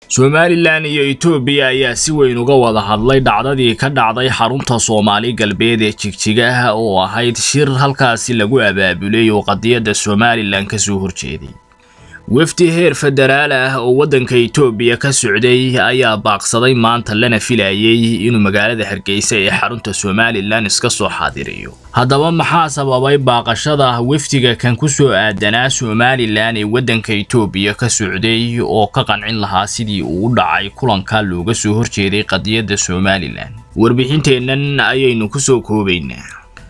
somalilan iyo etoobiya ayaa si weyn uga wada hadlay dhacdadii ka dhacday xarunta soomaali galbeed ee jigjigaha oo ahayd shir halkaasi lagu abaabulay oo qadiyadda somalilan kasoo horjeeday wafdi heer federaal ah oo waddanka etoobiya ka socday ayaa baaqsaday maanta lana filayay inuu magaalada hargeysa ee xarunta somalilan iska soo xaadiriyo haddaba maxaa sababay baaqashada wafdiga kan ku soo aadanaa somalilan ee waddanka etoobiya ka socday oo ka qancin lahaa sidii uu u dhacay kulanka looga soo horjeeday qadiyadda somalilan warbixinteennan ayaynu kusoo koobaynaa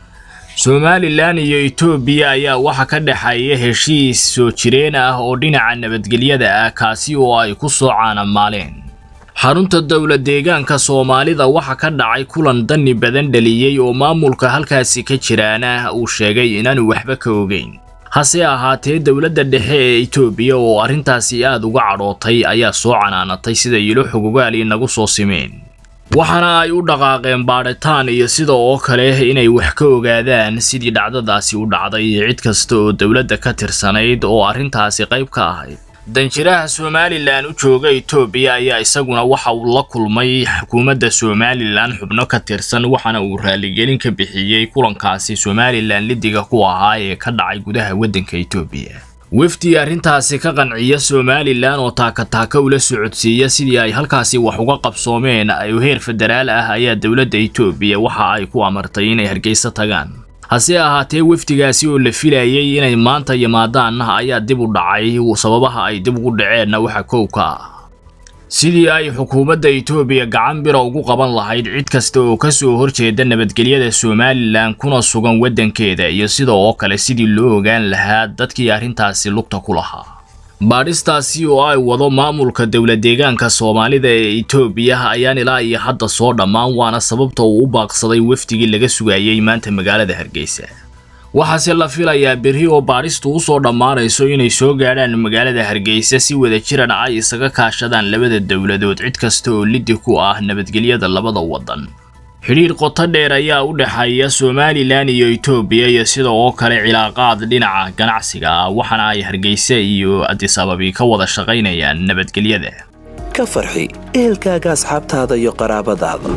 somalilan iyo etoobiya ayaa waxa ka dhexeeya heshiis soo jireen ah oo dhinaca nabadgelyada ah kaasi oo ay ku soo caanamaaleen xarunta dowlad deegaanka soomaalida waxa ka dhacay kulan dani badan dhaliyey oo maamulka halkaasi ka jiraana uu sheegay inaanu waxba ka ogeyn hase ahaatee dowladda dhexe ee etoobiya oo arrintaasi aad uga cadhootay ayaa soo canaanatay sida ilo xogogaali nagu soo simeen waxaana ay u dhaqaaqeen baadhitaan iyo sida oo kale inay wax ka ogaadaan sidii dhacdadaasi u dhacday cid kasta oo dowladda ka tirsanayd oo arrintaasi qayb ka ahayd danjiraha somalilan u jooga etoobiya ayaa isaguna waxa uu la kulmay xukuumadda somalilan xubno ka tirsan waxaana uu raaligelin ka bixiyey kulankaasi somalilan lidiga ku ahaa ee ka dhacay gudaha waddanka etoobiya wafdi arrintaasi ka qanciya somalilan oo taakataaka ula socodsiiya sidii ay halkaasi wax uga qabsoomeen oo heer federaal ah ayaa dowladda etoobiya waxa ay ku amartay inay hargeysa tagaan hase ahaatee wafdigaasi oo la filayay inay maanta yimaadaan ayaa dib u dhacay sababaha ay dib ugu dhaceenna waxa kow ka ah sidii ay xukuumadda etoobiya gacan bira ugu qaban lahayd cid kasta oo ka soo horjeeda nabadgelyada somalilan kuna sugan waddankeeda iyo sida oo kale sidii loo ogaan lahaa dadkii arrintaasi lugta ku lahaa baadhistaasi oo ay wado maamulka dowlad deegaanka soomaalida ee etoobiya ayaan ilaa iyo hadda soo dhammaan waana sababta uu u baaqsaday wafdigii laga sugayay maanta magaalada hargeysa waxaase la filayaa berri oo baadhistu u soo dhammaanayso inay soo gaadhaan magaalada hargeysa si wada jiran ay isaga kaashadaan labada dowladood cid kasta oo liddi ku ah nabadgelyada labada waddan xidhiir qoto dheer ayaa u dhexeeya somalilan iyo etoobiya iyo sida oo kale cilaaqaad dhinaca ganacsiga ah waxaana ay hargeysa iyo adisababi ka wada shaqaynayaan nabadgelyada ka farxi ehelkaaga asxaabtaada iyo qaraabadaada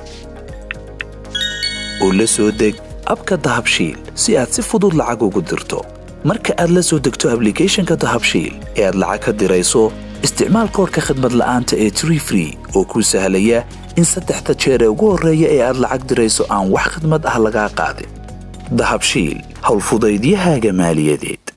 oo la soo deg abka dahabshiil si aad si fudud lacag ugu dirto marka aad la soo degto ablicathonka dahabshiil ee aad lacag ka dirayso isticmaal koorka khadmad la'aanta ee tree free oo kuu sahlaya in saddexda jeer ee ugu horreeya ee aad lacag dirayso aan wax khadmad ah lagaa qaadin dahabshiil howlfudaydiyahaaga maaliyadeed